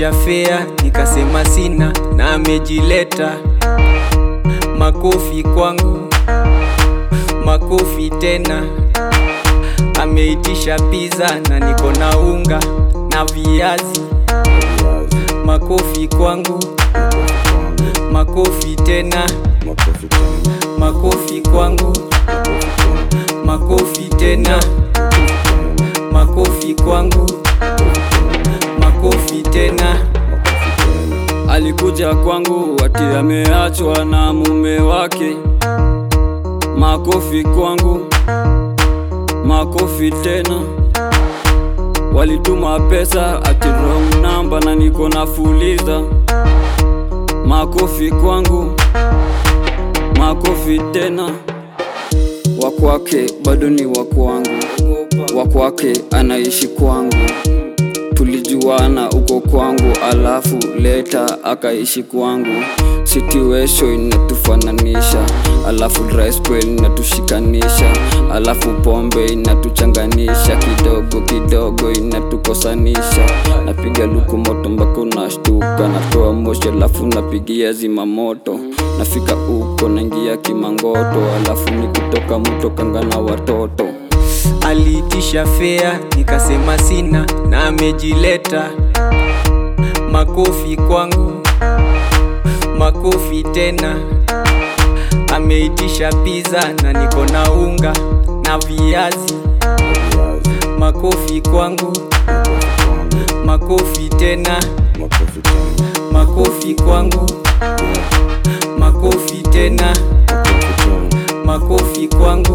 Aliitisha fea nikasema sina, na amejileta. Makofi kwangu, makofi tena. Ameitisha pizza na niko na unga na viazi. Makofi kwangu, makofi tena. Makofi kwangu, makofi tena. Makofi kwangu, makofi tena. Alikuja kwangu ati ameachwa na mume wake. Makofi kwangu, makofi tena. Walituma pesa ati wrong number na niko na fuliza. Makofi kwangu, makofi tena. Wakwake bado ni wakwangu, wakwake anaishi kwangu tulijuana uko kwangu, alafu leta akaishi kwangu. Situation inatufananisha, alafu dry spell inatushikanisha, alafu pombe inatuchanganisha, kidogo kidogo inatukosanisha. Napiga luku moto mpaka unashtuka, natoa moshi alafu napigia zima moto. Nafika uko naingia kimangoto, alafu ni kutoka mto kanga na watoto Aliitisha fea nikasema sina, na amejileta. Makofi kwangu, makofi tena. Ameitisha pizza na niko na unga na viazi. Makofi kwangu, makofi tena. Makofi kwangu, makofi tena. Makofi kwangu,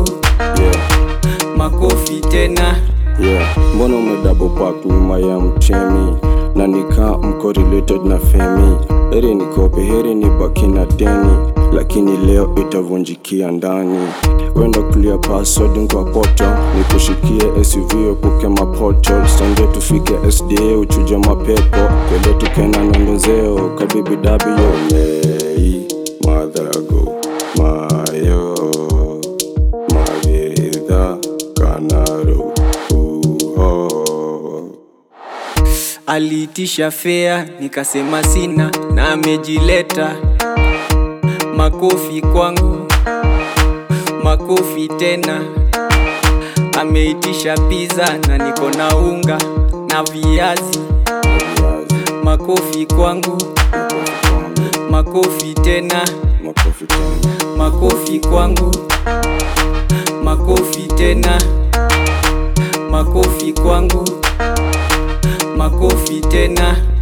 makofi tena. Yeah, mbona umedouble park nyuma ya mchemi na nika mko related na femi? Heri nikope, heri ni baki na deni, lakini leo itavunjikia ndani. Wenda clear password kwa poto, nikushikie SUV epuke mapoto, songe tufike SDA uchuje mapepo, twende tukena nondozeo kabibi W Mei madhago mayo maviridha kanaro uho Aliitisha fea nikasema sina, na amejileta. Makofi kwangu, makofi tena. Ameitisha pizza na niko na unga na viazi. Makofi kwangu, makofi tena. makofi tena Makofi kwangu, makofi tena. Makofi kwangu, makofi tena.